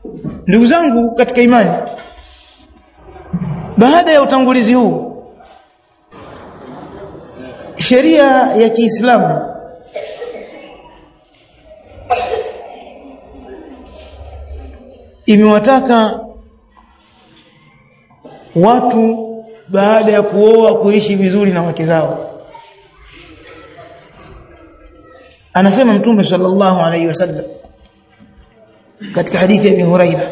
ndugu zangu katika imani baada ya utangulizi huu sheria ya Kiislamu imewataka watu baada ya kuoa kuishi vizuri na wake zao anasema mtume sallallahu alayhi wasallam katika hadithi ya Abi Huraira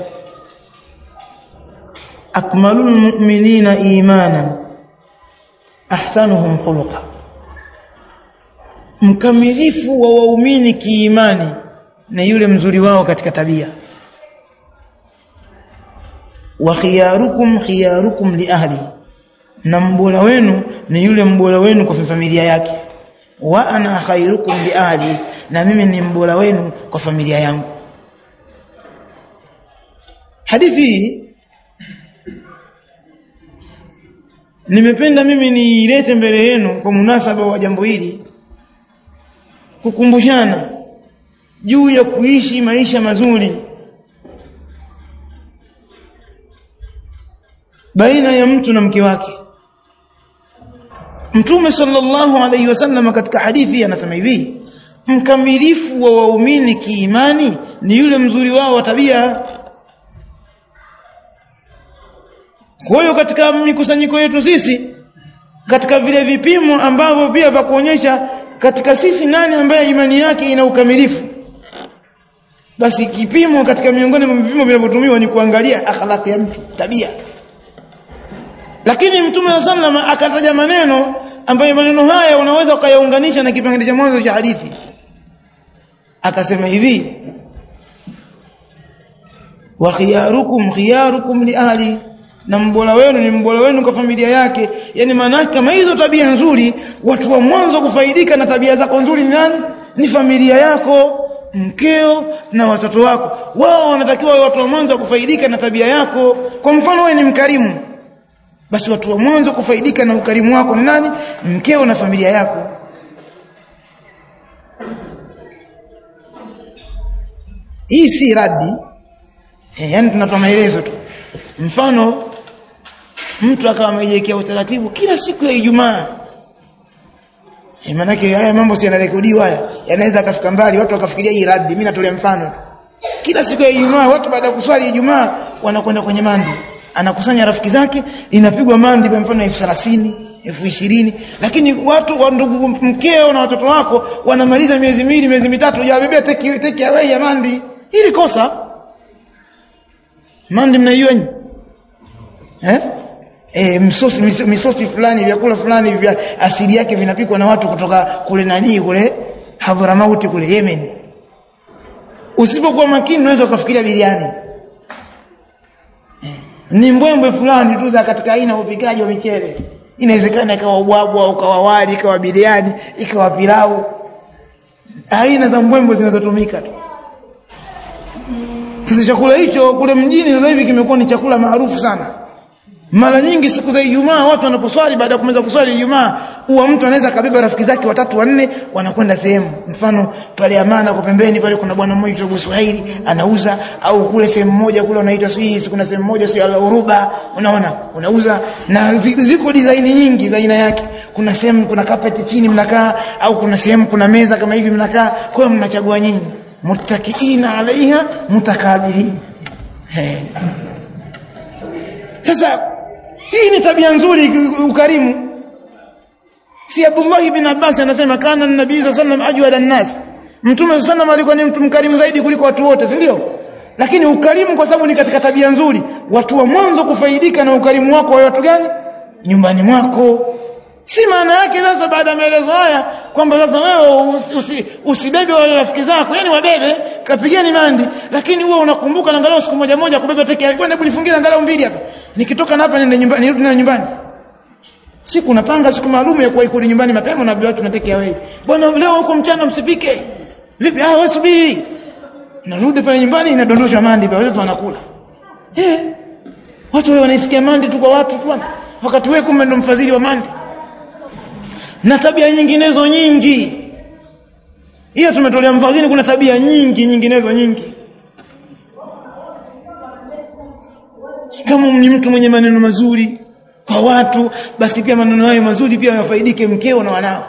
akmalul mu'minina imanan ahsanuhum khuluqa mkamilifu wa waumini kiimani na yule mzuri wao katika tabia wa khiyarukum khiyarukum li ahli na mbora wenu ni yule mbora wenu kwa familia yake wa ana khairukum li ahli na mimi ni mbora wenu kwa familia yangu hadithi nimependa mimi niilete mbele yenu kwa munasaba wa jambo hili kukumbushana juu ya kuishi maisha mazuri baina ya mtu na mke wake Mtume sallallahu alaihi wasallam katika hadithi anasema hivi mkamilifu wa waumini kiimani ni yule mzuri wao wa tabia kwa hiyo katika mikusanyiko yetu sisi katika vile vipimo ambavyo pia vya kuonyesha katika sisi nani ambaye imani yake ina ukamilifu basi kipimo katika miongoni mwa vipimo vinavyotumiwa ni kuangalia akhlaq ya mtu tabia lakini mtume wa sallam akataja maneno ambayo maneno haya unaweza ukayaunganisha na kipengele cha mwanzo cha hadithi akasema hivi wa khiyarukum khiyarukum li ahli na mbora wenu ni mbora wenu kwa familia yake yani maana kama hizo tabia nzuri watu wa mwanzo kufaidika na tabia zako nzuri ni nani ni familia yako mkeo na watoto wako wao wanatakiwa watu wa mwanzo kufaidika na tabia yako kwa mfano wewe ni mkarimu basi watu wa mwanzo kufaidika na ukarimu wako ni nani mkeo na familia yako hii si radi e, yani tunatoa maelezo tu mfano mtu akawa amejiwekea utaratibu kila siku ya Ijumaa e, maanake haya mambo si yanarekodiwa haya yanaweza akafika mbali watu wakafikiria hii radi mimi natolea mfano kila siku ya Ijumaa watu baada ya kuswali Ijumaa wanakwenda kwenye mandi anakusanya rafiki zake inapigwa mandi kwa mfano elfu thelathini elfu ishirini lakini watu wa ndugu mkeo na watoto wako wanamaliza miezi miwili miezi mitatu hujawabebea take, take away ya mandi ili kosa mandi mnaijua nyinyi eh E, msosi misosi, misosi fulani vyakula fulani vya asili yake vinapikwa na watu kutoka kule nani kule Hadhramauti kule Yemen usipokuwa makini unaweza ukafikiria biriani ni mbwembwe fulani tu za katika aina upikaji wa michele inawezekana ikawa ubwabwa ukawa wali ikawa biriani ikawa pilau aina za mbwembwe zinazotumika tu sasa chakula hicho kule mjini sasa hivi kimekuwa ni chakula maarufu sana mara nyingi siku za Ijumaa watu wanaposwali baada ya kumaliza kuswali Ijumaa huwa mtu anaweza kabeba rafiki zake watatu wanne wanakwenda sehemu mfano pale Amana kwa pembeni pale kuna bwana mmoja kutoka Swahili anauza au kule sehemu moja kule unaitwa Swiss kuna sehemu moja sio Al-Uruba unaona unauza na ziko design nyingi za aina yake kuna sehemu kuna carpet chini mnakaa au kuna sehemu kuna meza kama hivi mnakaa kwa hiyo mnachagua nyinyi muttakiina alaiha mutakabilin sasa hii ni tabia nzuri ukarimu si Abdullah ibn Abbas anasema kana nabii sallallahu alayhi wasallam ajwada an-nas mtume sallam alikuwa ni mtu mkarimu zaidi kuliko watu wote si ndio lakini ukarimu kwa sababu ni katika tabia nzuri watu wa mwanzo kufaidika na ukarimu wako wa watu gani nyumbani mwako si maana yake sasa baada ya maelezo haya kwamba sasa wewe usi, usi, usibebe wale rafiki zako yani wabebe kapigeni mandi lakini huwa unakumbuka angalau siku moja moja kubeba teke bwana hebu nifungie angalau mbili hapa nikitoka na hapa nenda nyumbani nirudi na nyumbani siku unapanga siku maalum ya kuwahi kurudi nyumbani mapema na watu nateke away bwana leo huko mchana msipike vipi ah wewe subiri narudi pale nyumbani inadondoshwa mandi pale watu wanakula eh watu wao wanaisikia mandi tu kwa watu tu wakati wewe kumbe ndo mfadhili wa mandi na tabia nyinginezo nyingi hiyo tumetolea mfano kuna tabia nyingi nyinginezo nyingi kama ni mtu mwenye maneno mazuri kwa watu basi pia maneno hayo mazuri pia yafaidike mkeo na wanao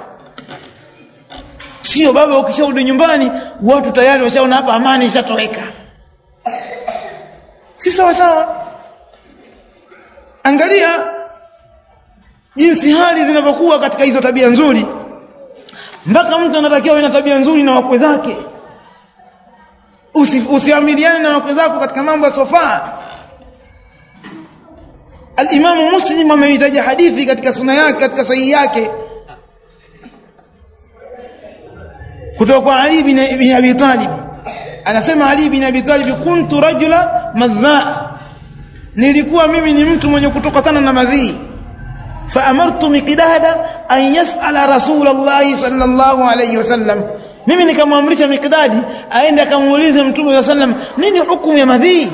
sio baba ukisharudi nyumbani watu tayari washaona hapa amani ishatoweka si sawa sawa angalia jinsi hali zinavyokuwa katika hizo tabia nzuri mpaka mtu anatakiwa na tabia nzuri na wakwe zake Usi, usiamiliane na wakwe zako katika mambo yasofaa Al-Imam Muslim ameitaja hadithi katika sunna yake katika sahihi yake kutoka kwa Ali bin, bin Abi Talib anasema Ali bin Abi Talib kuntu rajula madha nilikuwa mimi ni mtu mwenye kutokana na madhii فأمرت مقدادا أن يسأل رسول الله صلى الله عليه وسلم mimi nikamwamrisha Mikdadi aende akamuulize Mtume wa sallam nini hukumu ya madhii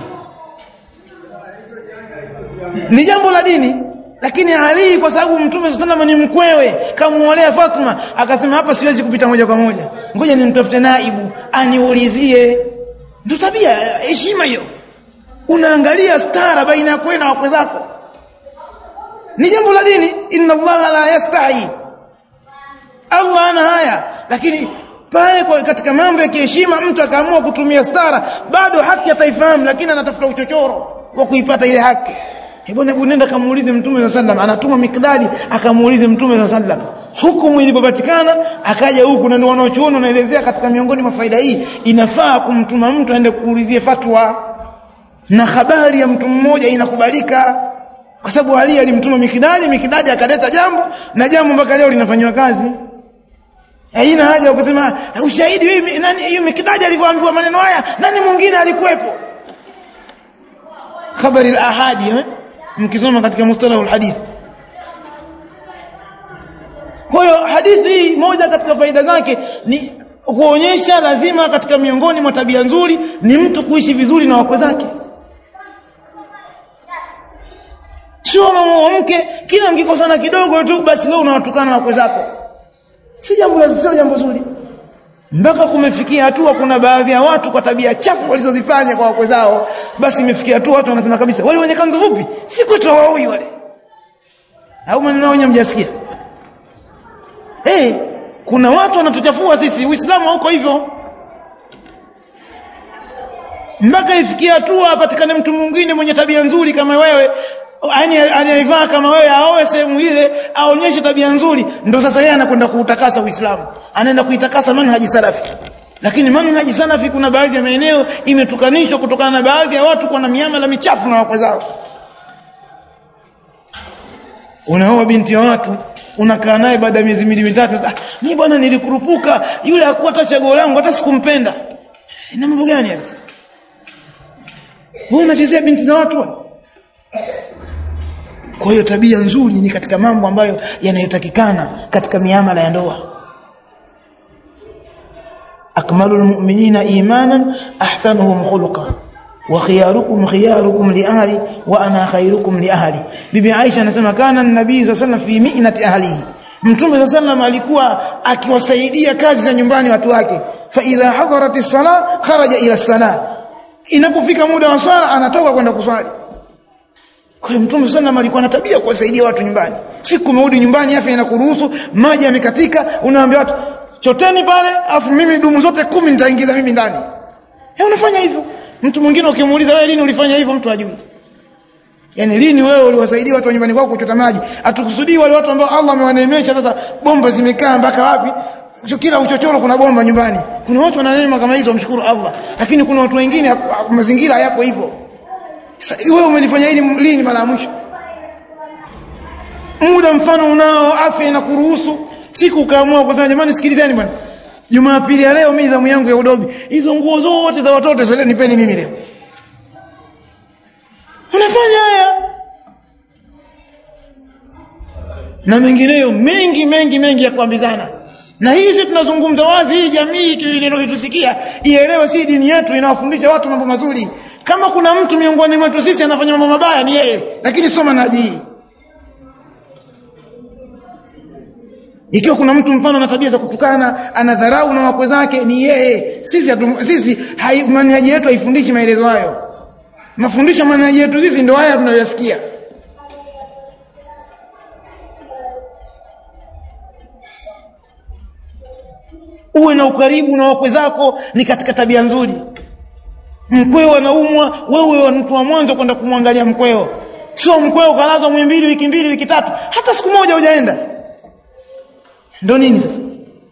ni jambo la dini lakini Ali kwa sababu Mtume sallam ni mkwewe kamuolea Fatma akasema hapa siwezi kupita moja kwa moja ngoja nimtafute naibu aniulizie ndio tabia heshima hiyo unaangalia stara baina yako na wakwe zako ni jambo la dini inna allaha la yastahi Allah ana haya lakini pale kwa katika mambo ya kiheshima mtu akaamua kutumia stara bado haki ataifahamu lakini anatafuta uchochoro wa kuipata ile haki hebu hebu nenda kamuulize mtume wa sallam anatuma mikdadi akamuulize mtume wa sallam hukumu ilipopatikana akaja huku na ndio wanaochuoni wanaelezea katika miongoni mwa faida hii inafaa kumtuma mtu aende kuulizie fatwa na habari ya mtu mmoja inakubalika kwa sababu Ali alimtuma Mikidadi Mikidadi akaleta jambo na jambo mpaka leo linafanywa kazi haina haja ya kusema ushahidi hivi nani hiyo Mikidadi alivyoambiwa maneno haya nani mwingine alikuwepo habari al-ahadi eh? mkisoma katika mustalah al-hadith kwa hiyo hadithi hii moja katika faida zake ni kuonyesha lazima katika miongoni mwa tabia nzuri ni mtu kuishi vizuri na wakwe zake sio mama mke kila mkikosana kidogo tu basi wewe unawatukana wakwe zako si jambo la sio jambo zuri mpaka kumefikia hatua kuna baadhi ya watu kwa tabia chafu walizozifanya kwa wakwe zao basi imefikia hatua watu wanasema kabisa wale wenye kanzu fupi si kwetu hawaui wale au maneno yao mjasikia eh hey, kuna watu wanatuchafua sisi uislamu hauko hivyo mpaka ifikia hatua apatikane mtu mwingine mwenye tabia nzuri kama wewe yani anayevaa kama wewe aoe sehemu ile aonyeshe tabia nzuri ndo sasa yeye anakwenda kuutakasa Uislamu anaenda kuitakasa manhaji salafi lakini manhaji salafi kuna baadhi ya maeneo imetukanishwa kutokana na baadhi ya watu kuwa na miamala michafu na wakwe zao unaoa binti ya watu unakaa naye baada ya miezi miwili mitatu ah mimi bwana nilikurupuka yule hakuwa hata chaguo langu hata sikumpenda na mambo gani sasa wewe unachezea binti za watu bwana kwa hiyo tabia nzuri ni katika mambo ambayo yanayotakikana katika miamala ya ndoa akmalul mu'minina imanan ahsanuhum khuluqa wa khiyarukum khiyarukum li ahli wa ana khairukum li ahli bibi Aisha anasema kana nabii sallallahu alayhi wasallam fi mi'nati ahlihi mtume sallallahu alikuwa akiwasaidia kazi za nyumbani watu wake fa idha hadaratis sala kharaja ila sala inapofika muda wa swala anatoka kwenda kuswali kwa hiyo Mtume sallam alikuwa na tabia kuwasaidia watu nyumbani. Siku umerudi nyumbani afya inakuruhusu, maji yamekatika, unawaambia watu choteni pale, afu mimi dumu zote kumi nitaingiza mimi ndani. Eh unafanya hivyo. Mtu mwingine ukimuuliza wewe lini ulifanya hivyo mtu ajui. Yaani lini wewe uliwasaidia watu wa nyumbani kwako kuchota maji? Atukusudii wale watu ambao Allah amewaneemesha sasa bomba zimekaa mpaka wapi? Kila uchochoro kuna bomba nyumbani. Kuna watu wana neema kama hizo mshukuru Allah. Lakini kuna watu wengine mazingira yako hivyo wewe umelifanya hili lini mara ya mwisho muda mfano unao afya inakuruhusu siku ukaamua kusema jamani sikilizeni bwana Jumapili ya leo mimi zamu yangu ya udobi hizo nguo zote za watoto zile nipeni mimi leo unafanya haya na mengineyo mengi mengi mengi ya kuambizana na hizi tunazungumza wazi hii jamii inayotusikia ielewe si dini yetu inawafundisha watu mambo mazuri kama kuna mtu miongoni mwetu sisi anafanya mambo mabaya ni yeye lakini soma naji ikiwa kuna mtu mfano ana tabia za kutukana anadharau na wakwe zake ni yeye sisi atu, sisi manhaji yetu haifundishi maelezo hayo mafundisho manhaji yetu sisi ndio haya tunayoyasikia uwe na ukaribu na wakwe zako ni katika tabia nzuri mkweo anaumwa wewe mtu wa mwanzo kwenda kumwangalia mkweo sio mkweo kalazwa mwezi mbili wiki mbili wiki tatu hata siku moja hujaenda ndio nini sasa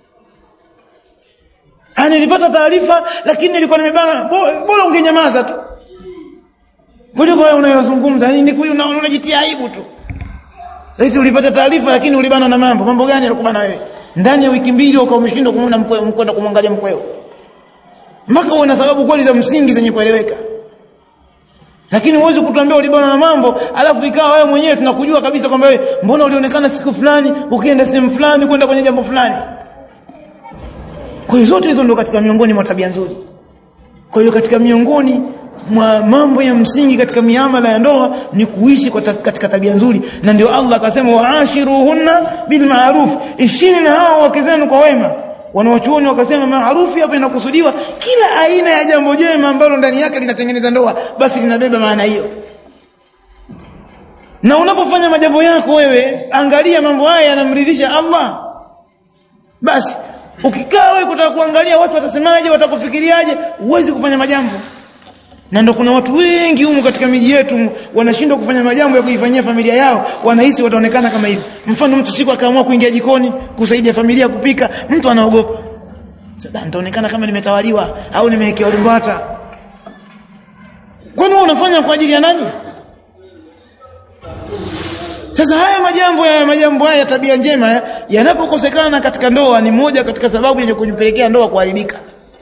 Ah, nilipata taarifa lakini nilikuwa nimebana bora ungenyamaza tu kuliko wewe unayozungumza ni unajitia aibu tu sasa ulipata taarifa lakini ulibana na mambo mambo gani yalikubana wewe ndani ya wiki mbili ukawa umeshindwa kumuona mkweo mkwenda kumwangalia mkweo mpaka uwe na sababu kweli za msingi zenye kueleweka lakini huwezi kutuambia ulibana na mambo alafu ikawa wewe mwenyewe tunakujua kabisa kwamba wewe mbona ulionekana siku fulani ukienda sehemu fulani kwenda kwenye jambo fulani kwa hiyo zote hizo ndio katika miongoni mwa tabia nzuri kwa hiyo katika miongoni mwa mambo ya msingi katika miamala ya ndoa ni kuishi kwa ta, katika tabia nzuri na ndio Allah akasema waashiruhunna bil ma'ruf ishini na hao wake zenu kwa wema wanawachuoni wakasema maarufi hapa inakusudiwa kila aina ya jambo jema ambalo ndani yake linatengeneza ndoa basi linabeba maana hiyo na unapofanya majambo yako wewe angalia mambo haya yanamridhisha Allah basi ukikaa wewe kutaka kuangalia watu watasemaje watakufikiriaje uwezi kufanya majambo na ndo kuna watu wengi humu katika miji yetu wanashindwa kufanya majambo ya kuifanyia familia yao wanahisi wataonekana kama hivi mfano mtu siku akaamua kuingia jikoni kusaidia familia kupika mtu anaogopa sasa nitaonekana kama nimetawaliwa au nimewekewa limbwata kwani unafanya kwa ajili ya nani sasa haya majambo ya majambo haya tabia njema yanapokosekana katika ndoa ni moja katika sababu yenye kujipelekea ndoa kuharibika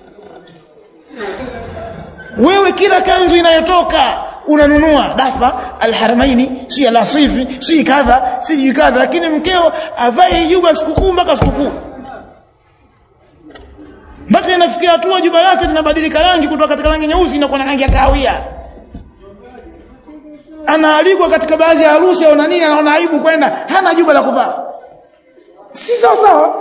wewe kila kanzu inayotoka unanunua dafa alharamaini si alasifi si kadha si kadha lakini mkeo avae juba sikukuu mpaka sikukuu mpaka inafikia hatua juba lake linabadilika rangi kutoka katika rangi nyeusi inakuwa na rangi ya kahawia anaalikwa katika baadhi ya harusi au nani anaona aibu kwenda hana juba la kuvaa si sawa sawa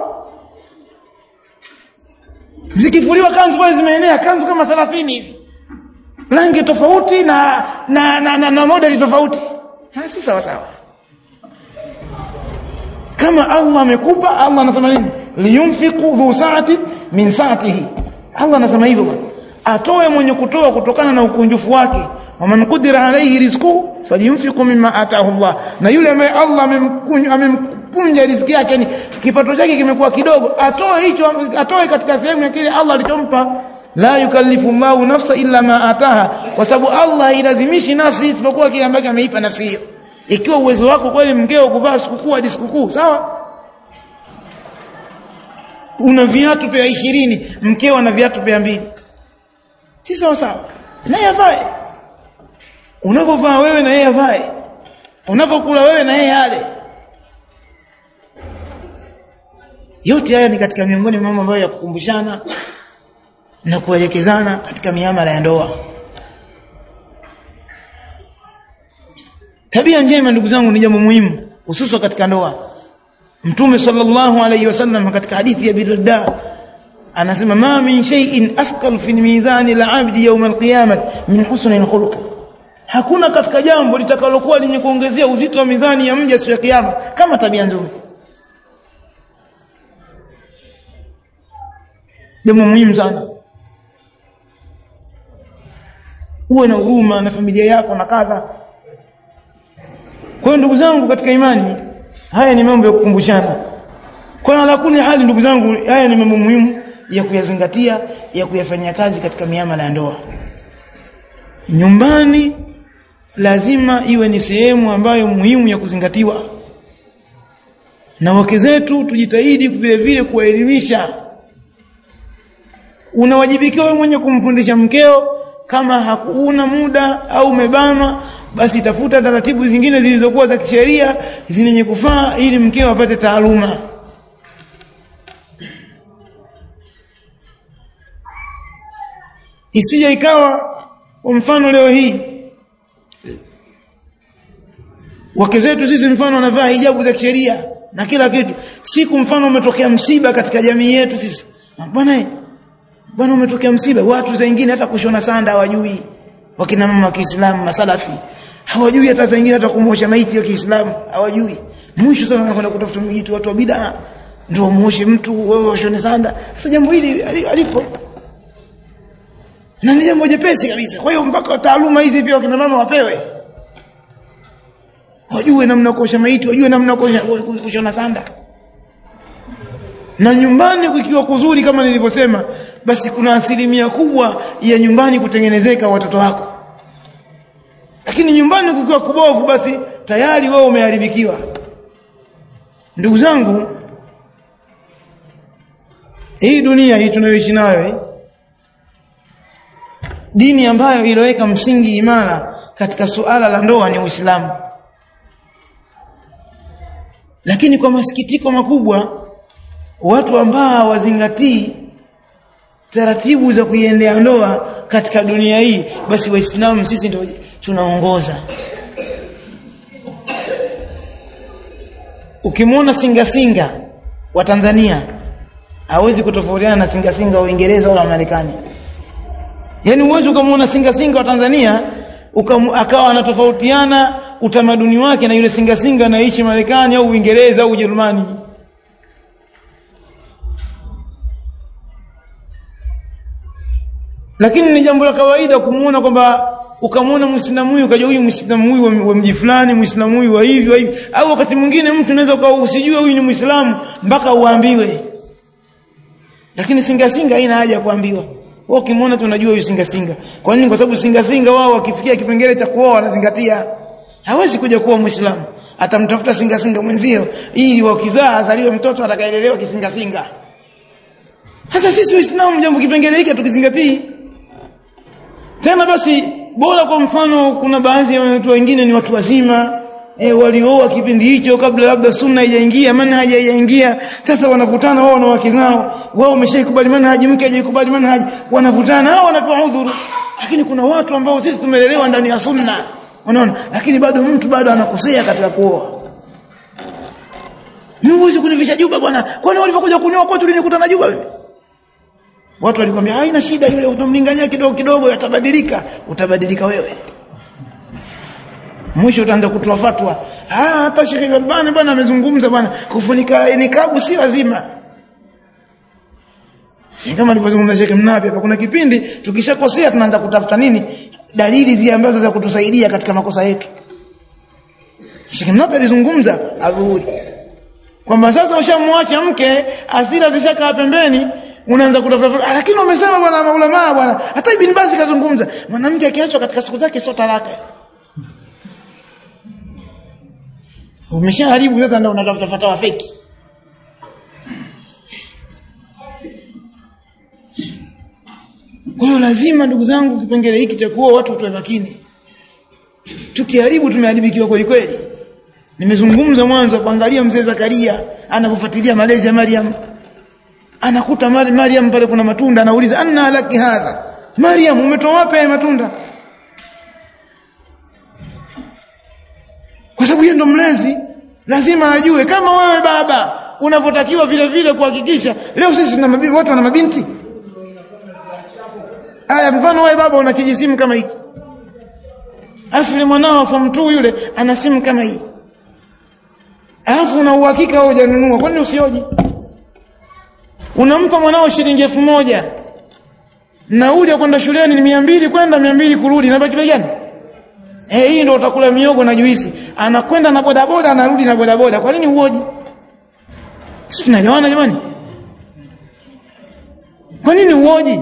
zikifuliwa kanzu pale zimeenea kanzu kama 30 hivi rangi tofauti na na na, na, na modeli tofauti ha, si sawa sawa kama Allah amekupa Allah anasema nini liyunfiqu dhu sa'ati min sa'atihi Allah anasema hivyo bwana atoe mwenye kutoa kutokana na ukunjufu wake waman qudira alayhi rizquhu falyunfiqu mimma ataahu Allah na yule ambaye Allah amemkunja riziki yake ni kipato chake kimekuwa kidogo atoe hicho atoe katika sehemu ya kile Allah alichompa la yukallifu Allahu nafsa illa ma ataha kwa sababu Allah hailazimishi nafsi isipokuwa kile ambacho ameipa nafsi hiyo ikiwa uwezo wako kweli mkeo kuvaa sikukuu hadi sikukuu sawa una viatu pea ishirini mkeo ana viatu pea mbili si sawa sawa naye avae unavyovaa wewe na yeye avae unavyokula wewe na yeye ale yote haya ni katika miongoni mwa mambo ambayo ya kukumbushana na kuelekezana katika miamala ya ndoa tabia njema ndugu zangu ni jambo muhimu hususan katika ndoa mtume sallallahu alayhi wasallam katika hadithi ya birda anasema ma min shay'in afqal fi mizani al-'abdi yawm al-qiyamah min husni al-khuluq hakuna katika jambo litakalokuwa lenye kuongezea uzito wa mizani ya mja siku ya kiyama kama tabia nzuri jambo muhimu sana uwe na huruma na familia yako na kadha kwa hiyo ndugu zangu katika imani haya ni mambo ya kukumbushana kwa ala kuni hali ndugu zangu haya ni mambo muhimu ya kuyazingatia ya kuyafanyia kazi katika miamala ya ndoa nyumbani lazima iwe ni sehemu ambayo muhimu ya kuzingatiwa na wake zetu tujitahidi vile vile kuwaelimisha unawajibikiwa wewe mwenye kumfundisha mkeo kama hakuna muda au umebanwa basi tafuta taratibu zingine zilizokuwa za kisheria zenye kufaa ili mkeo apate taaluma isije ikawa kwa mfano leo hii wake zetu sisi mfano wanavaa hijabu za kisheria na kila kitu siku mfano umetokea msiba katika jamii yetu sisi bwana bwana umetokea msiba watu wengine hata kushona sanda hawajui wakina mama wa Kiislamu masalafi hawajui hata saa nyingine hata kumosha maiti wa Kiislamu hawajui mwisho sana wanakwenda kutafuta maiti watu wa bid'a ndio muoshe mtu wewe washone sanda sasa jambo hili alipo na ni jambo jepesi kabisa kwa hiyo mpaka taaluma hizi pia wakina mama wapewe wajue namna kuosha maiti wajue namna kushona sanda na nyumbani kukiwa kuzuri kama nilivyosema basi kuna asilimia kubwa ya nyumbani kutengenezeka watoto wako lakini nyumbani kukiwa kubovu basi tayari wewe umeharibikiwa ndugu zangu hii dunia hii tunayoishi nayo hii dini ambayo iloweka msingi imara katika suala la ndoa ni Uislamu lakini kwa masikitiko makubwa watu ambao wazingatii taratibu za kuiendea ndoa katika dunia hii basi waislamu sisi ndio tunaongoza ukimwona singa singa wa Tanzania hawezi kutofautiana na singa singa wa Uingereza wala Marekani yaani uwezi ukamwona singa singa wa Tanzania ukam, akawa anatofautiana utamaduni wake na yule singa singa anaishi Marekani au Uingereza au Ujerumani lakini ni jambo la kawaida kumuona kwamba ukamwona muislamu huyu ukaja huyu muislamu huyu wa mji fulani muislamu huyu wa hivi wa hivi au wakati mwingine mtu unaweza ukawa usijue huyu ni muislamu mpaka uambiwe lakini singa singa haina haja ya kuambiwa wao ukimwona tunajua huyu singa singa kwa nini kwa sababu singa singa wao wakifikia kipengele cha kuoa wanazingatia hawezi kuja kuwa muislamu atamtafuta singa singa mwenzio ili wakizaa azaliwe mtoto atakaelelewa kisinga singa hata sisi waislamu jambo kipengele hiki tukizingatii tena basi bora kwa mfano kuna baadhi ya watu wengine ni watu wazima e, walioa kipindi hicho kabla labda sunna haijaingia manhaji haijaingia sasa wanavutana wao na wake zao wao wameshaikubali manhaji mke hajaikubali manhaji wanavutana hao wanapewa udhuru lakini kuna watu ambao sisi tumelelewa ndani ya sunna unaona lakini bado mtu bado anakosea katika kuoa mimi huwezi kunivisha juba bwana kwani walivyokuja kunioa kwetu ulinikuta na juba wewe watu walikwambia haina shida yule utamlingania kidogo kidogo yatabadilika utabadilika wewe mwisho utaanza kutoa fatwa ah hata Sheikh Albani bwana amezungumza bwana kufunika nikabu si lazima kama alivyozungumza Sheikh Mnapi hapa kuna kipindi tukishakosea tunaanza kutafuta nini dalili zile ambazo za kutusaidia katika makosa yetu Sheikh Mnapi alizungumza adhuhuri kwamba sasa ushamwacha mke asira zishakaa pembeni unaanza kutafuta lakini umesema bwana maulama bwana hata ibn Baz kazungumza mwanamke akiachwa katika siku zake sio talaka umeshaharibu sasa ndio unatafuta fatawa feki kwa hiyo lazima ndugu zangu kipengele hiki cha kuoa watu tuwe makini tukiharibu tumeharibikiwa kweli kweli nimezungumza mwanzo kuangalia mzee Zakaria anapofuatilia malezi ya Maryam anakuta Maryam pale kuna matunda anauliza anna laki hadha Maryam umetoa wapi haya matunda kwa sababu yeye ndo mlezi lazima ajue kama wewe baba unavyotakiwa vile vile kuhakikisha leo sisi tuna mabinti watu wana mabinti aya mfano wewe baba una kijisimu kama hiki afu yule mwanao form 2 yule ana simu kama hii alafu una uhakika wewe hujanunua kwani usioje unampa mwanao shilingi elfu moja nauli ya kwenda shuleni ni mia mbili kwenda mia mbili kurudi nabaki bei gani eh hii ndio utakula miogo na juisi anakwenda na bodaboda anarudi na bodaboda kwa nini uoje sisi tunaelewana jamani kwa nini uoje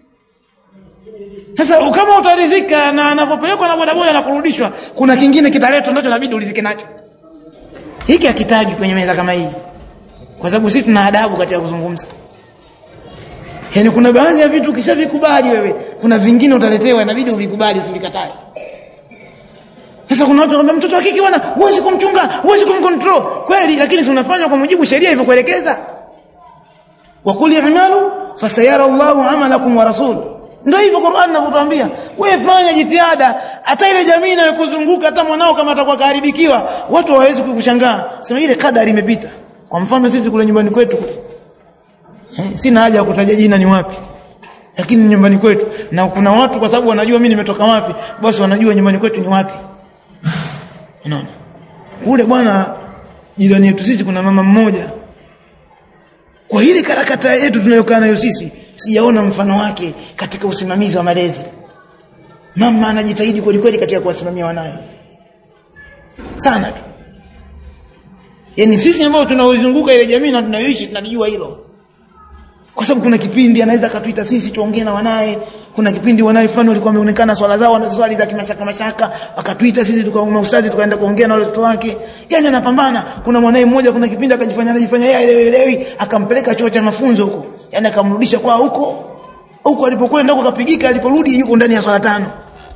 sasa kama utaridhika na anapopelekwa na bodaboda na kurudishwa kuna kingine kitaletwa ndicho inabidi ulizike nacho hiki hakitaji kwenye meza kama hii kwa sababu sisi tuna adabu katika kuzungumza Yaani kuna baadhi ya vitu ukishavikubali wewe, kuna vingine utaletewa inabidi uvikubali usivikatae. Sasa kuna watu wanaambia mtoto wa kike bwana, huwezi kumchunga, huwezi kumcontrol. Kweli, lakini si unafanya kwa mujibu sheria ilivyokuelekeza. Wa kul i'malu fasayara Allahu amalakum wa rasul. Ndio hivyo Qur'an inavyotuambia. Wewe fanya jitihada, hata ile jamii inayokuzunguka hata mwanao kama atakuwa kaharibikiwa, watu hawawezi kukushangaa. Sema ile kadari imepita. Kwa mfano sisi kule nyumbani kwetu kule Eh, sina haja ya kutaja jina ni wapi lakini nyumbani kwetu na kuna watu kwa sababu wanajua mimi nimetoka wapi basi wanajua nyumbani kwetu ni wapi unaona kule bwana jirani yetu sisi kuna mama mmoja kwa ile karakata yetu tunayokaa nayo sisi sijaona mfano wake katika usimamizi wa malezi mama anajitahidi kweli kweli katika kuwasimamia wanawe sana tu yani sisi ambao tunaozunguka ile jamii na tunayoishi tunajua hilo kwa sababu kuna kipindi anaweza akatuita sisi tuongee na wanaye kuna kipindi wanaye fulani walikuwa wameonekana swala zao na swali za kimashaka mashaka akatuita sisi tukauma ustadi tukaenda kuongea na wale watoto wake yani anapambana kuna mwanae mmoja kuna kipindi akajifanya anajifanya yeye elewi akampeleka chuo cha mafunzo huko yani akamrudisha kwa huko huko alipokwenda huko kapigika aliporudi yuko ndani ya swala tano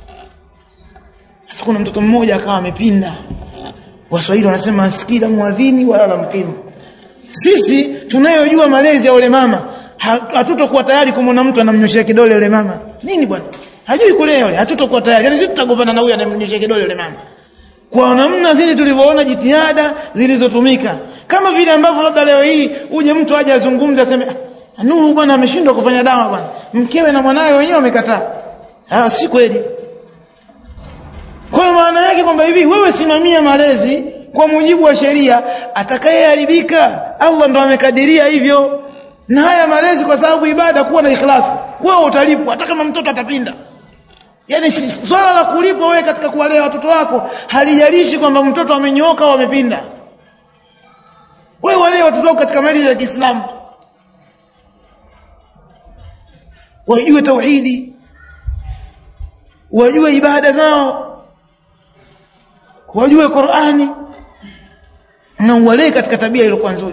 sasa kuna mtoto mmoja akawa amepinda waswahili wanasema sikila muadhini wala la mkimu sisi tunayojua malezi ya yule mama hatutokuwa tayari kumwona mtu anamnyoshia kidole yule mama nini bwana hajui kulea yule hatutokuwa tayari yani sisi tutagombana na huyu anamnyoshia kidole yule mama kwa namna sisi tulivyoona jitihada zilizotumika kama vile ambavyo labda leo hii uje mtu aje azungumze aseme Nuru bwana ameshindwa kufanya dawa bwana mkewe na mwanawe wenyewe wamekataa ah si kweli kwa maana yake kwamba hivi wewe simamia malezi kwa mujibu wa sheria atakayeharibika Allah ndo amekadiria hivyo na haya malezi kwa sababu ibada kuwa na ikhlasi wewe utalipwa hata kama mtoto atapinda yani swala la kulipwa wewe katika kuwalea watoto wako halijalishi kwamba mtoto amenyooka au amepinda wewe walee watoto wako katika malezi ya Kiislamu wajue tauhidi wajue ibada zao wajue Qur'ani na uwalee katika tabia iliyokuwa nzuri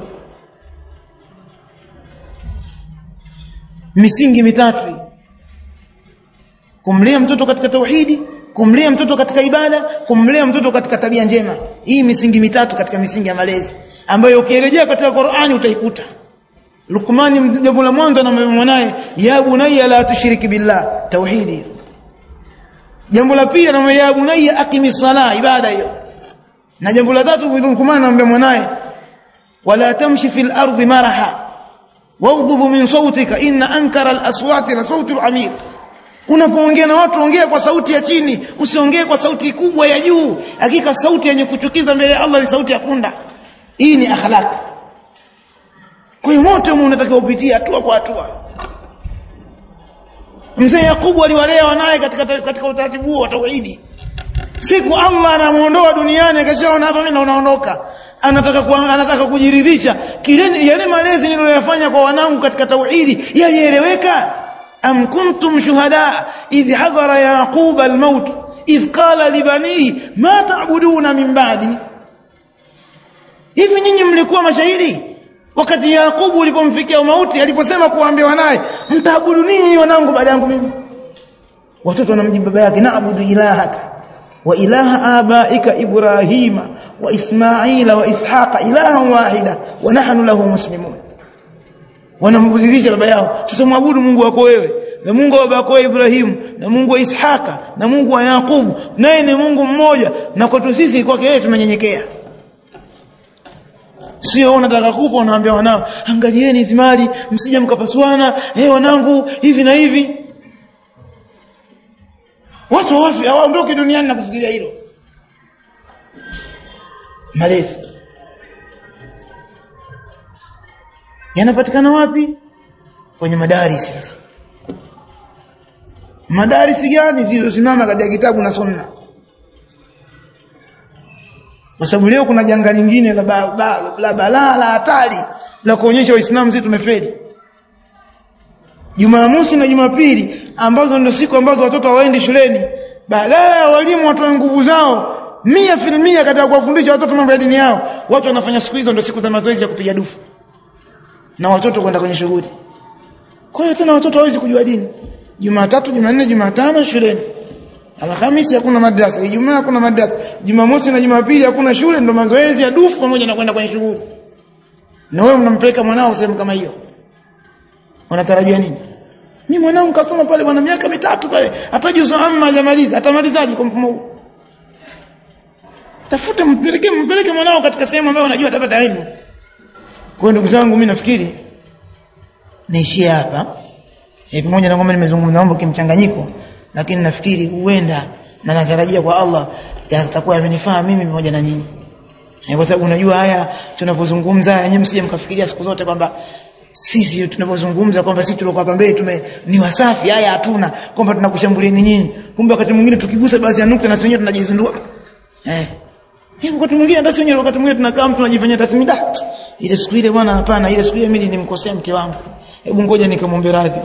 misingi mitatu kumlea mtoto katika tauhidi kumlea mtoto katika ibada kumlea mtoto katika tabia njema hii misingi mitatu katika misingi ya malezi ambayo ukirejea katika Qur'ani utaikuta Luqmani jambo la mwanzo anamwambia mwanae ya bunayya la tushriki billah tauhidi jambo la pili anamwambia ya bunayya aqimi sala ibada hiyo na jambo la tatu Luqman anamwambia mwanae wala tamshi fil ardi maraha waghdhub min sautika inna ankara al aswati la sauti al amir unapoongea na watu ongea kwa sauti ya chini usiongee kwa sauti kubwa ya juu hakika sauti yenye kuchukiza mbele ya Allah ni sauti ya punda hii ni akhlaq kwa hiyo mote unatakiwa upitie hatua kwa hatua mzee Yakubu aliwalea wanaye katika katika utaratibu huo wa tauhidi siku Allah anamuondoa duniani akashaona hapa mimi naondoka anataka ku, anataka kujiridhisha kile yale malezi niliyoyafanya kwa wanangu katika tauhidi yalieleweka am kuntum shuhada idh hadara yaqub almaut idh qala libanihi ma ta'buduna min ba'di hivi nyinyi mlikuwa mashahidi wakati Yakubu ulipomfikia mauti aliposema kuambia wanaye mtaabudu nini wanangu baada yangu mimi watoto wanamjibu baba yake naabudu ilahaka wa ilaha abaika ibrahima wa ismaila wa ishaqa ilahan wahida wa nahnu lahu muslimun wanambudilisha baba yao tutamwabudu Mungu wako wewe na Mungu wa baba yako Ibrahim na Mungu wa Ishaka na Mungu wa Yakubu naye ni Mungu mmoja na kwetu sisi kwake yeye tumenyenyekea sio unataka kufa unaambia wanao angalieni hizi mali msije mkapasuana eh wanangu hivi na hivi watu wafi hawaondoki duniani na kufikiria hilo malezi yanapatikana wapi kwenye madarisi sasa madarisi gani zilizosimama katika kitabu na sunna kwa sababu leo kuna janga lingine la balaa ba, la hatari la kuonyesha waislamu sisi tumefeli Jumamosi na Jumapili ambazo ndio siku ambazo watoto hawaendi shuleni baadaye walimu watoe nguvu zao mia filmia katika kuwafundisha watoto mambo ya dini yao watu wanafanya siku hizo ndio siku za mazoezi ya kupiga dufu na watoto kwenda kwenye shughuli kwa hiyo tena watoto hawezi kujua dini Jumatatu Jumanne Jumatano shuleni Alhamisi hakuna madrasa, Ijumaa hakuna madrasa, Jumamosi na Jumapili hakuna shule, ndo mazoezi ya dufu pamoja na kwenda kwenye shughuli. Na wewe mnampeleka mwanao sehemu kama hiyo. Unatarajia nini? Mimi mwanangu kasoma pale bwana miaka mitatu pale, hata juzu amma hajamaliza, atamalizaje kwa mfumo huu? Tafute mpeleke mpeleke mwanao katika sehemu ambayo unajua atapata elimu. Kwa ndugu zangu mimi nafikiri niishie hapa e, pamoja na kwamba nimezungumza mambo kimchanganyiko lakini nafikiri huenda na natarajia kwa Allah yatakuwa yamenifaa mimi pamoja na nyinyi e, kwa sababu unajua haya tunapozungumza yenyewe msije mkafikiria siku zote kwamba sisi tunapozungumza kwamba sisi tulikuwa hapa mbele tume ni wasafi haya hatuna kwamba tunakushambulieni nyinyi kumbe wakati mwingine tukigusa baadhi ya nukta na wenyewe tunajizindua eh hivi wakati mwingine hata wenyewe wakati mwingine tunakaa mtu anajifanyia tathmini da ile siku ile bwana hapana ile siku ile mimi nilimkosea mke wangu hebu ngoja nikamwombe radhi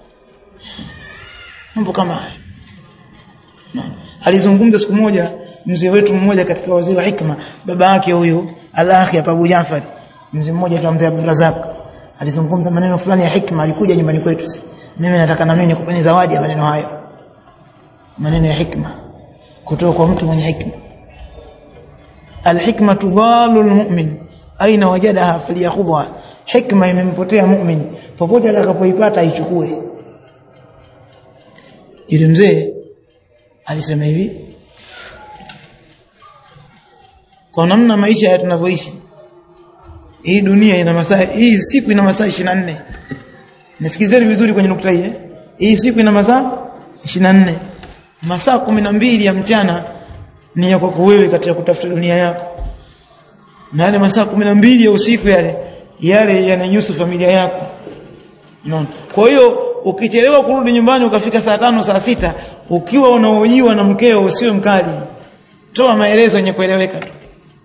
mambo kama haya alizungumza siku moja mzee wetu mmoja katika wazee wa hikma baba yake huyu al-akhi Abu Jafar mzee mmoja tu mzee Abdulrazak alizungumza maneno fulani ya hikma alikuja nyumbani kwetu mimi nataka na mimi nikupeni zawadi ya maneno hayo maneno ya hikma kutoka kwa mtu mwenye hikma alhikma tudhalu almu'min aina wajadaha falyakhudha hikma imempotea mu'min popote atakapoipata aichukue ile mzee alisema hivi kwa namna maisha ya tunavyoishi hii dunia ina masaa hii siku ina masaa 24 nasikizeni vizuri kwenye nukta hii eh? hii siku ina masaa 24 masaa 12 ya mchana ni ya kwako wewe katika kutafuta dunia yako na yale masaa 12 ya usiku yale yale yanahusu familia yako unaona kwa hiyo ukichelewa kurudi nyumbani ukafika saa tano saa sita ukiwa unaojiwa na mkeo usiwe mkali toa maelezo yenye kueleweka tu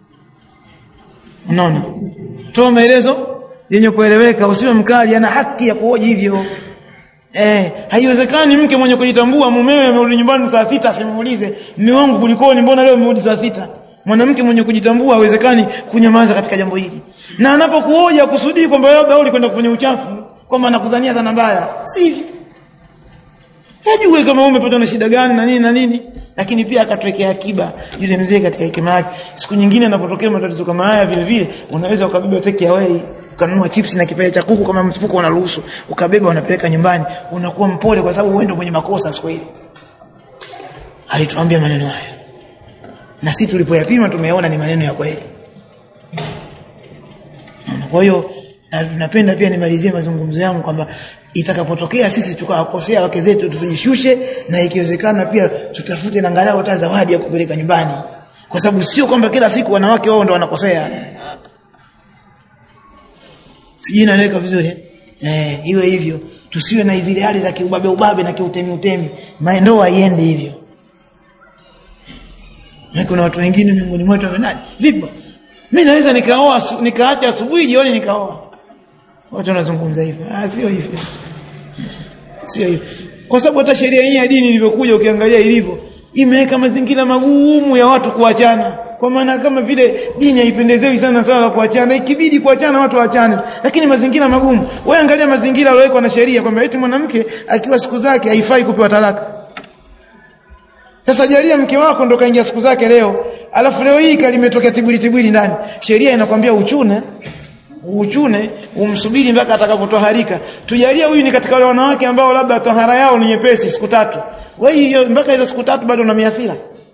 unaona toa maelezo yenye kueleweka usiwe mkali ana haki ya kuhoji hivyo eh haiwezekani mke mwenye kujitambua mumewe amerudi nyumbani saa sita asimuulize mume wangu kulikoni mbona leo umerudi saa sita mwanamke mwenye kujitambua haiwezekani kunyamaza katika jambo hili na anapokuoja kusudi kwamba labda ulikwenda kufanya uchafu kwamba anakudhania dhana mbaya sivyo Hajue kama umepatwa na shida gani na nini na nini lakini pia akatwekea akiba yule mzee katika hekima yake siku nyingine anapotokea matatizo kama haya vile vile unaweza ukabeba take away ukanunua chips na kipande cha kuku kama mfuko unaruhusu ukabeba unapeleka nyumbani unakuwa mpole kwa sababu wewe mwenye makosa siku ile alituambia maneno haya na sisi tulipoyapima tumeona ni maneno ya kweli kwa hiyo na tunapenda pia nimalizie mazungumzo yangu kwamba itakapotokea sisi tukawakosea wake zetu tujishushe na ikiwezekana pia tutafute na angalau hata zawadi ya kupeleka nyumbani kwa sababu sio kwamba kila siku wanawake wao ndo wanakosea sijui naeleka vizuri eh iwe hivyo tusiwe na zile hali za kiubabe ubabe na kiutemi utemi ndoa iende hivyo na kuna watu wengine miongoni mwetu wamenani vipi mimi naweza nikaoa nikaacha asubuhi jioni nikaoa watu wanazungumza hivyo ah sio hivyo sio hivyo kwa sababu hata sheria yenyewe ya dini ilivyokuja ukiangalia ilivyo imeweka mazingira magumu ya watu kuachana kwa maana kama vile dini haipendezewi sana swala la kuachana ikibidi kuachana watu waachane lakini mazingira magumu wewe angalia mazingira yaliyowekwa na sheria kwamba eti mwanamke akiwa siku zake haifai kupewa talaka sasa jalia mke wako ndo kaingia siku zake leo alafu leo hii kalimetokea tibuli tibuli ndani sheria inakwambia uchune uchune umsubiri mpaka atakapotoharika tujalia huyu ni katika wale wanawake ambao labda tohara yao ni nyepesi siku tatu wewe mpaka hizo siku tatu bado una miasira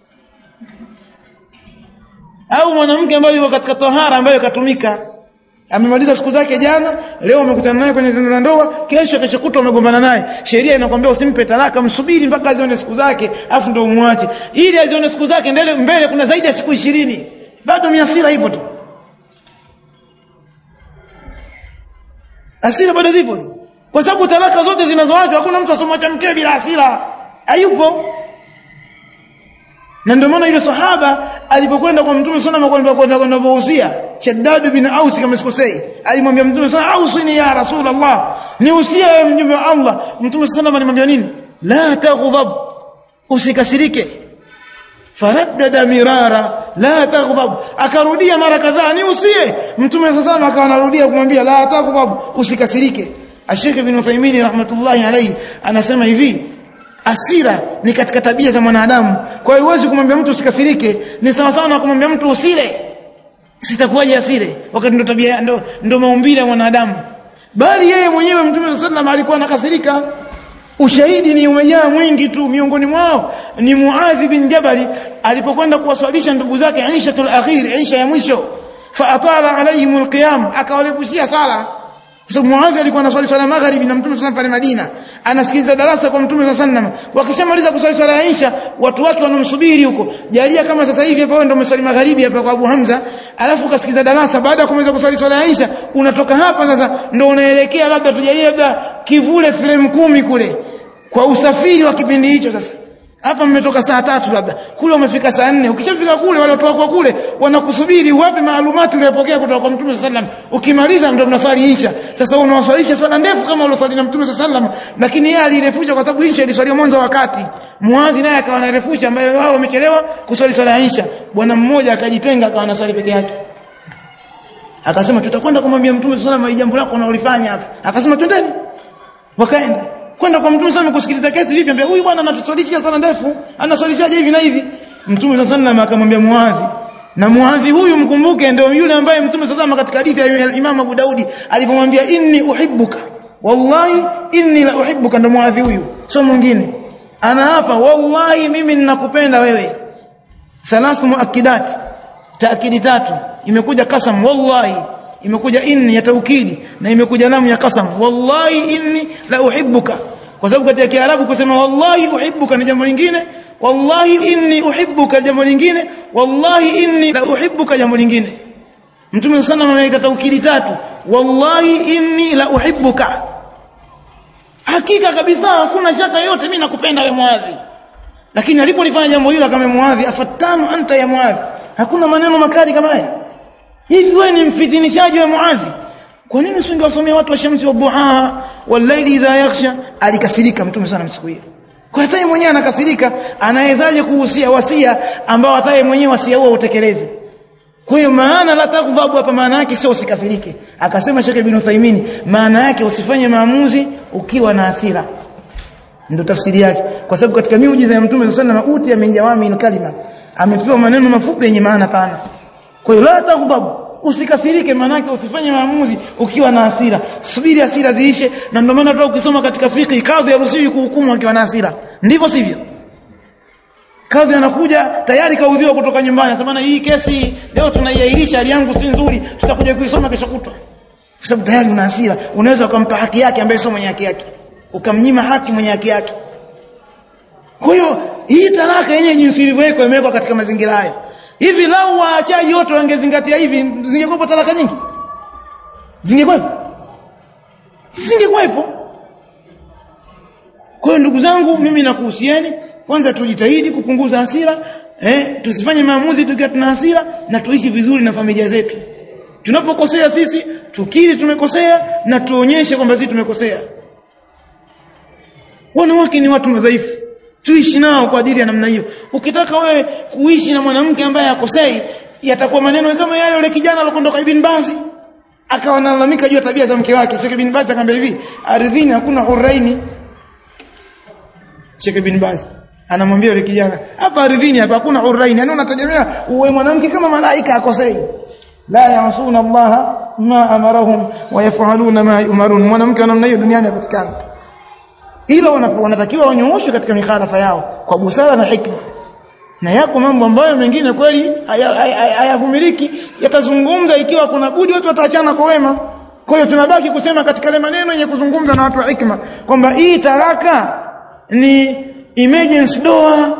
au mwanamke ambaye yuko katika tohara ambayo katumika amemaliza siku zake jana leo umekutana naye kwenye tendo la ndoa kesho kesho kutwa umegombana naye sheria inakwambia usimpe talaka msubiri mpaka azione siku zake afu ndio umwache ili azione siku zake mbele mbele kuna zaidi ya siku ishirini bado miasira ipo tu hasira bado zipo kwa sababu talaka zote zinazoachwa hakuna mtu asomwacha mkewe bila hasira hayupo na ndio maana yule sahaba alipokwenda kwa mtume sana kwenda kwenda kwenda kuhusia Shaddad bin Aus kama sikosei alimwambia mtume sana ausini ya rasulullah niusie wewe mjumbe wa Allah mtume sana alimwambia nini la taghdab usikasirike faraddada mirara la taghdab akarudia mara kadhaa niusie mtume sana akawa anarudia kumwambia la taghdab usikasirike Sheikh Ibn Uthaymeen rahmatullahi alayhi anasema hivi asira ni katika tabia za mwanadamu kwa hiyo huwezi kumwambia mtu usikasirike ni sawa sawa na kumwambia mtu usile sitakuwaje asire wakati ndo tabia ndo, ndo maumbile ya mwanadamu bali yeye mwenyewe mtume sallallahu alikuwa anakasirika ushahidi ni umejaa mwingi tu miongoni mwao ni Muadh bin Jabal alipokwenda kuwaswalisha ndugu zake Aishatul akhir Aisha ya mwisho fa atala alayhim alqiyam akawalepushia sala kwa sababu Muadh alikuwa anaswali swala magharibi na mtume sallallahu pale Madina anasikiliza darasa kwa mtume sallallahu alaihi wasallam wakishamaliza kuswali swala ya Isha watu wake wanamsubiri huko jalia kama sasa hivi hapa wewe ndio umeswali magharibi hapa kwa Abu Hamza alafu ukasikiza darasa baada ya kumaliza kuswali swala ya Isha unatoka hapa sasa ndio unaelekea labda tujalie labda kivule flame kumi kule kwa usafiri wa kipindi hicho sasa hapa mmetoka saa tatu labda kule umefika saa nne ukishafika kule wale watu wako kule wanakusubiri wapi maalumati uliyopokea kutoka kwa mtume sallam ukimaliza ndio mnaswali insha sasa unawaswalisha swala ndefu kama uloswali na mtume sallam lakini yeye alirefusha kwa sababu insha iliswaliwa mwanzo wakati muadhi naye akawa anarefusha ambaye wao wamechelewa kuswali swala ya insha bwana mmoja akajitenga akawa anaswali peke yake akasema tutakwenda kumwambia mtume sallam jambo lako unalofanya hapa akasema twendeni wakaenda kwenda kwa mtume sana kusikiliza kesi vipi ambia huyu bwana anatuswalisha sana ndefu anaswalishaje hivi na hivi mtume sallallahu akamwambia muadhi na muadhi huyu mkumbuke ndio yule ambaye mtume sallallahu katika hadithi ya Imam Abu Daudi alipomwambia inni uhibbuka wallahi inni la uhibbuka ndio muadhi huyu sio mwingine ana hapa wallahi mimi ninakupenda wewe thalathu muakkidat taakidi tatu imekuja kasam wallahi imekuja inni ya taukidi na imekuja lamu ya qasam wallahi inni la uhibbuka kwa sababu katika kiarabu kusema wallahi uhibbuka ni jambo lingine wallahi inni uhibbuka jambo lingine wallahi inni la uhibbuka jambo lingine mtume sana ameweka taukidi tatu wallahi inni la uhibbuka hakika kabisa hakuna shaka yote mimi nakupenda wewe muadhi lakini alipolifanya jambo hilo kama muadhi afatanu anta ya muadhi hakuna maneno makali kama haya hivi wewe ni mfitinishaji wa muadhi kwa nini usingewasomea watu wa shamsi wa duha walaili idha yakhsha alikasirika mtume sana siku hiyo kwa hata yeye mwenyewe anakasirika anawezaje kuhusia wasia ambao hata yeye mwenyewe wasia huo utekeleze kwa hiyo maana la taghdhabu hapa maana yake sio usikasirike akasema Sheikh Ibn Uthaymeen maana yake usifanye maamuzi ukiwa na hasira ndio tafsiri yake kwa sababu katika miujiza ya mtume sallallahu alayhi wasallam uti amenjawami kalima amepewa maneno mafupi yenye maana pana kwa hiyo la taghdhabu usikasirike manake usifanye maamuzi ukiwa na hasira subiri hasira ziishe na ndio maana tu ukisoma katika fiqh kadhi haruhusiwi kuhukumu akiwa na hasira ndivyo sivyo kadhi anakuja tayari kaudhiwa kutoka nyumbani anasema hii kesi leo tunaiahirisha hali yangu si nzuri tutakuja kuisoma kesho kutwa kwa sababu tayari una hasira unaweza ukampa haki yake ambaye sio mwenye haki yake ukamnyima haki mwenye haki yake kwa hiyo hii talaka yenyewe jinsi ilivyowekwa imewekwa katika mazingira hayo hivi lau waachaji wote wangezingatia hivi zingekuwepo talaka nyingi zingekuwepo zingekuwepo kwa hiyo ndugu zangu mimi nakuhusieni kwanza tujitahidi kupunguza hasira eh tusifanye maamuzi tukiwa tuna hasira na tuishi vizuri na familia zetu tunapokosea sisi tukiri tumekosea na tuonyeshe kwamba sisi tumekosea wanawake ni watu madhaifu tuishi nao kwa ajili ya namna hiyo ukitaka wewe kuishi na mwanamke ambaye akosei yatakuwa maneno kama yale yule kijana alikondoka Ibn Bazi akawa analalamika juu ya tabia za mke wake Sheikh Ibn Bazi akamwambia hivi ardhini hakuna huraini Sheikh Ibn Bazi anamwambia yule kijana hapa ardhini hapa hakuna huraini yani unategemea uwe mwanamke kama malaika akosei la yasuna Allah ma amarahum wa yafaluna ma yumarun mwanamke namna hiyo duniani hapatikani hilo wanatakiwa wanyooshwe katika mikhalafa yao kwa busara na hikma na yako mambo ambayo mengine kweli hayavumiliki yatazungumza ikiwa kuna budi watu wataachana kwa wema kwa hiyo tunabaki kusema katika ile maneno yenye kuzungumza na watu wa hikma kwamba hii taraka ni emergency door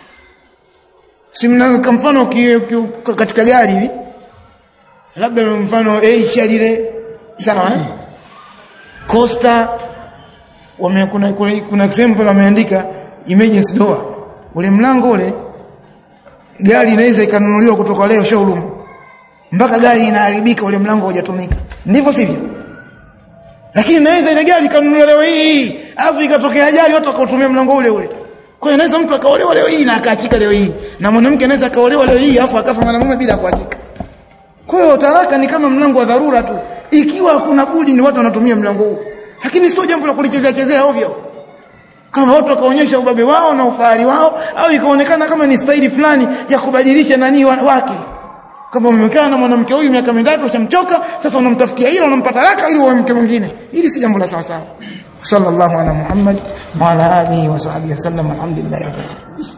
simna kwa mfano katika gari hivi labda mfano Asia lile sawa eh Costa wame kuna, kuna, kuna example wameandika emergency door ule mlango ule gari inaweza ikanunuliwa kutoka leo showroom mpaka gari inaharibika ule mlango hujatumika ndivyo sivyo lakini inaweza ile gari ikanunuliwa leo hii alafu ikatokea ajali watu wakautumia mlango ule ule kwa hiyo inaweza mtu akaolewa leo hii na akaachika leo hii na mwanamke anaweza akaolewa leo hii alafu akafa mwanamume bila kuachika kwa hiyo talaka ni kama mlango wa dharura tu ikiwa hakuna budi ni watu wanatumia mlango huu lakini sio jambo la kulichezea chezea ovyo kama watu wakaonyesha ubabe wao na ufahari wao au ikaonekana kama ni staili fulani ya kubadilisha nani wake kama umekaa na mwanamke huyu miaka mitatu ushamchoka sasa unamtafutia hilo unampata raka ili uwe mke mwingine hili si jambo la sawa sawa sallallahu ala muhammad wa ala alihi wa sahbihi wasallam alhamdulillah